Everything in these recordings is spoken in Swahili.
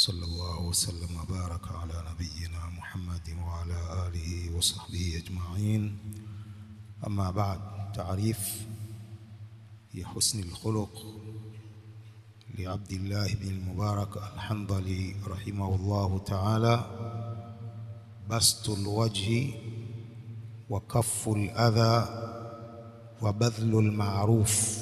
صلى الله وسلم وبارك على نبينا محمد وعلى آله وصحبه أجمعين أما بعد تعريف في حسن الخلق لعبد الله بن المبارك الحنظلي رحمه الله تعالى بسط الوجه وكف الأذى وبذل المعروف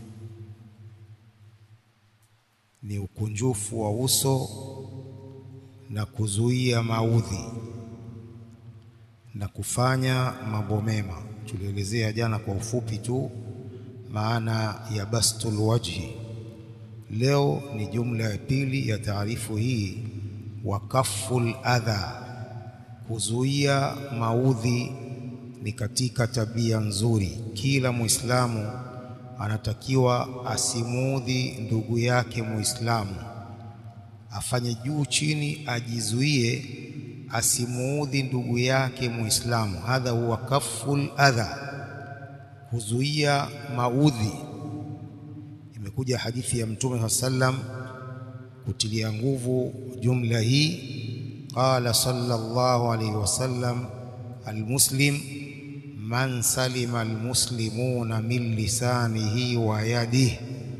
ni ukunjufu wa uso na kuzuia maudhi na kufanya mambo mema. Tulielezea jana kwa ufupi tu maana ya bastul wajhi. Leo ni jumla ya pili ya taarifu hii, wa kaful adha, kuzuia maudhi ni katika tabia nzuri. Kila Muislamu anatakiwa asimuudhi ndugu yake Muislamu, afanye juu chini, ajizuie asimuudhi ndugu yake Muislamu. Hadha huwa kaful adha, kuzuia maudhi. Imekuja hadithi ya Mtume saa sallam kutilia nguvu jumla hii. Qala sallallahu alayhi wasallam, almuslim man salima almuslimuna min lisanihi wa yadihi,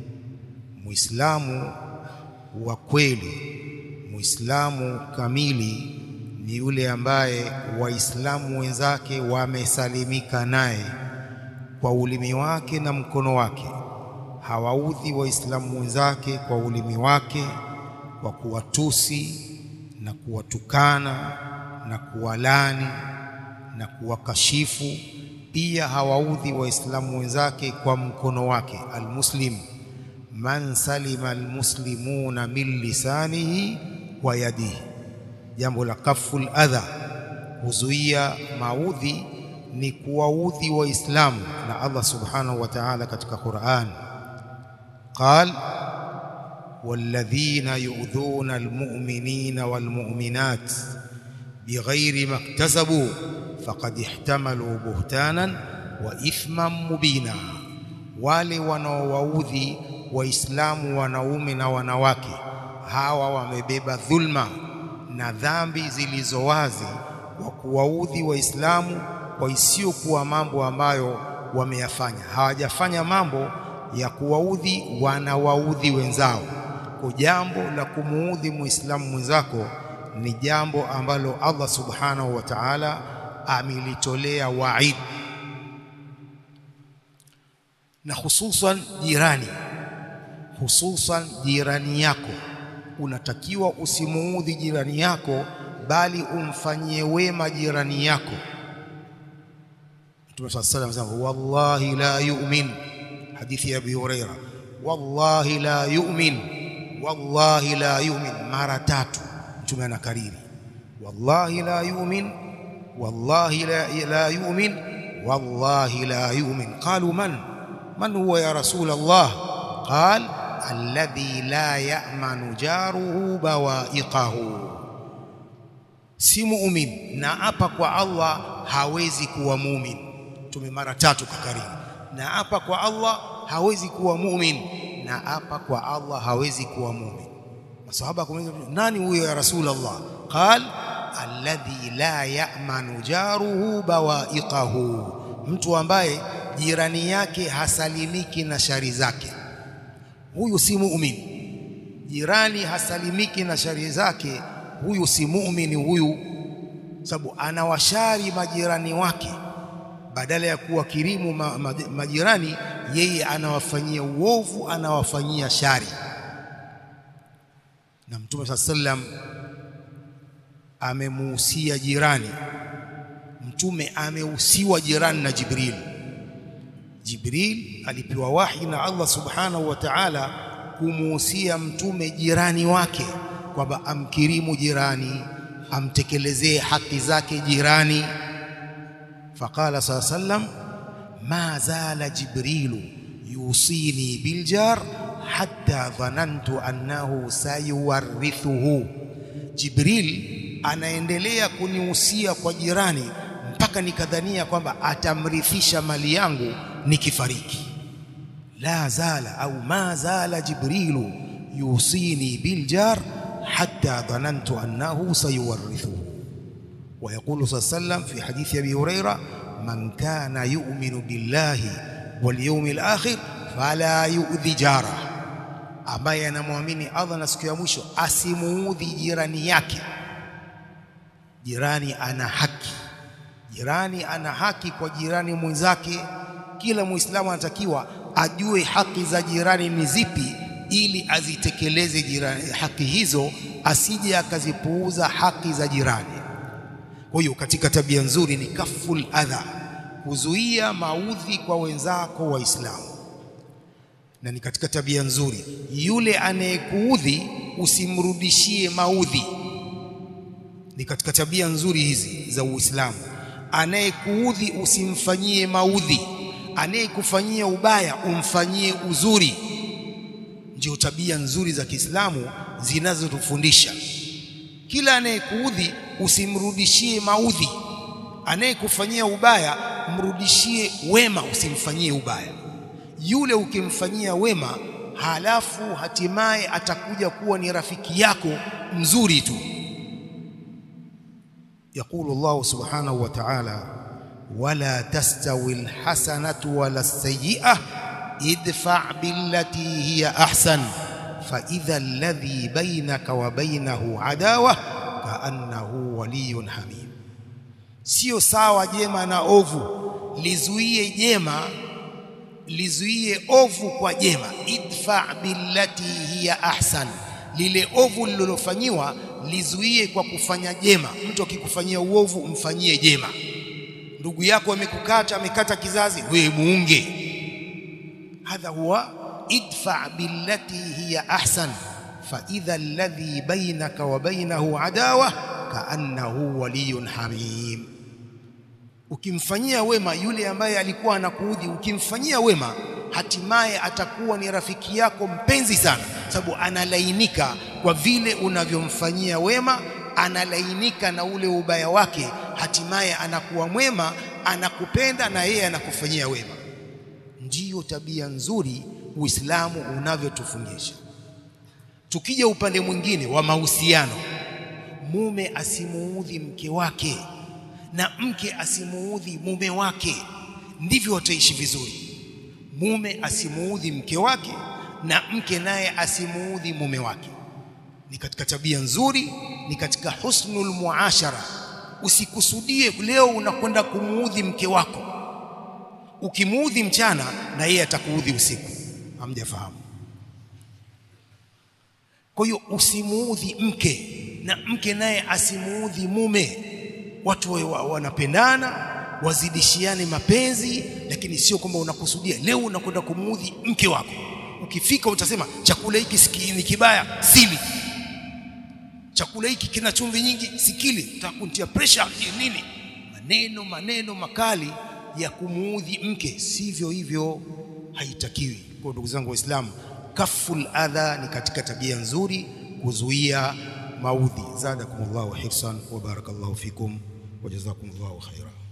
muislamu wa kweli, muislamu kamili ni yule ambaye waislamu wenzake wamesalimika naye kwa ulimi wake na mkono wake. Hawaudhi waislamu wenzake kwa ulimi wake, kwa kuwatusi na kuwatukana na kuwalani na kuwakashifu. Pia hawaudhi waislamu wenzake kwa mkono wake. Almuslim man salima almuslimuna min lisanihi wa yadihi. Jambo la kaful adha, kuzuia maudhi ni kuwaudhi waislamu. Na Allah subhanahu wa ta'ala katika Qur'an qal walladhina yu'dhuna almu'minina walmu'minat bighairi maktasabu faqad ihtamalu buhtanan wa ithman mubina, wale wanaowaudhi waislamu wanaume na wanawake, hawa wamebeba dhulma na dhambi zilizo wazi wa kuwaudhi waislamu kwa isiyokuwa mambo ambayo wameyafanya. Hawajafanya mambo ya kuwaudhi, wanawaudhi wenzao. Kwa jambo la kumuudhi muislamu mwenzako ni jambo ambalo Allah subhanahu wa ta'ala amelitolea waid, na hususan jirani, hususan jirani yako, unatakiwa usimuudhi jirani yako, bali umfanyie wema jirani yako. Mtume swalla sallam anasema wallahi la yu'min, hadithi ya Abi Huraira, wallahi la yu'min, wallahi la yu'min, mara tatu Mtume anakariri wallahi la yu'min wallahi la, la yu'min wallahi la yu'min. Qalu man man huwa ya rasul Allah? Qal alladhi la ya'manu jaruhu bawa'iqahu, si mu'min na hapa kwa Allah hawezi kuwa mu'min. Mtume mara tatu kakariri, na hapa kwa Allah hawezi kuwa mu'min, na hapa kwa Allah hawezi kuwa mu'min. Masahaba kumuuliza nani huyo ya rasul Allah? Qal alladhi la ya'manu jaruhu bawa'iqahu, mtu ambaye jirani yake hasalimiki na shari zake, huyu si mu'min. Jirani hasalimiki na shari zake, huyu si mu'min. Huyu sababu anawashari majirani wake, badala ya kuwakirimu ma, ma, majirani, yeye anawafanyia uovu, anawafanyia shari. Na Mtume saa sallam amemuhusia jirani. Mtume amehusiwa jirani na Jibril. Jibril alipewa wahi na Allah subhanahu wa ta'ala kumuhusia mtume jirani wake kwamba amkirimu jirani, amtekelezee haki zake jirani. Faqala saa sallam ma zala jibrilu yusini biljar hatta dhanantu annahu sayuwarithuhu, Jibril anaendelea kunihusia kwa jirani mpaka nikadhania kwamba atamrithisha mali yangu nikifariki. La zala au ma zala jibrilu yusini biljar حتى ظننت أنه سيورثه ويقول صلى الله عليه وسلم في حديث أبي هريرة من كان يؤمن بالله واليوم الآخر فلا يؤذي جاره ambaye anamwamini Allah na siku ya mwisho asimuudhi jirani yake. Jirani ana haki, jirani ana haki kwa jirani mwenzake. Kila Muislamu anatakiwa ajue haki za jirani ni zipi, ili azitekeleze jirani haki hizo, asije akazipuuza haki za jirani. Kwa hiyo katika tabia nzuri ni kaful adha, kuzuia maudhi kwa wenzako Waislamu na ni katika tabia nzuri, yule anayekuudhi usimrudishie maudhi. Ni katika tabia nzuri hizi za Uislamu. Anayekuudhi usimfanyie maudhi, anayekufanyia ubaya umfanyie uzuri. Ndio tabia nzuri za Kiislamu zinazotufundisha. Kila anayekuudhi usimrudishie maudhi, anayekufanyia ubaya mrudishie wema, usimfanyie ubaya yule ukimfanyia wema, halafu hatimaye atakuja kuwa ni rafiki yako mzuri tu. Yaqulu Allahu subhanahu wa ta'ala, wala tastawi alhasanatu wala sayyi'ah idfa' billati hiya ahsan fa idha alladhi bainaka wa bainahu adawa kaannahu waliyyun hamim. Sio sawa jema na ovu, lizuie jema lizuie ovu kwa jema. idfa billati hiya ahsan, lile ovu lililofanyiwa lizuie kwa kufanya jema. Mtu akikufanyia uovu mfanyie jema. Ndugu yako amekukata, amekata kizazi, wewe muunge. Hadha huwa idfa billati hiya ahsan fa idha alladhi bainaka wa bainahu adawa kaannahu waliyun hamim Ukimfanyia wema yule ambaye alikuwa anakuudhi, ukimfanyia wema, hatimaye atakuwa ni rafiki yako mpenzi sana, sababu analainika kwa vile unavyomfanyia wema, analainika na ule ubaya wake, hatimaye anakuwa mwema, anakupenda na yeye anakufanyia wema. Ndiyo tabia nzuri Uislamu unavyotufundisha. Tukija upande mwingine wa mahusiano, mume asimuudhi mke wake na mke asimuudhi mume wake, ndivyo wataishi vizuri. Mume asimuudhi mke wake na mke naye asimuudhi mume wake, ni katika tabia nzuri, ni katika husnul muashara. Usikusudie leo unakwenda kumuudhi mke wako, ukimuudhi mchana na yeye atakuudhi usiku. Hamjafahamu? Kwa hiyo usimuudhi mke na mke naye asimuudhi mume watu wanapendana wazidishiane mapenzi, lakini sio kwamba unakusudia leo unakwenda kumuudhi mke wako. Ukifika utasema chakula hiki ni kibaya, sili. Chakula hiki kina chumvi nyingi, sikili. Utakuntia pressure nini? Maneno maneno makali ya kumuudhi mke, sivyo hivyo, haitakiwi. Kwa ndugu zangu Waislamu, kaful adha ni katika tabia nzuri, kuzuia maudhi. Zadakumullahu hirsan wa barakallahu fikum wa jazakumullahu khaira.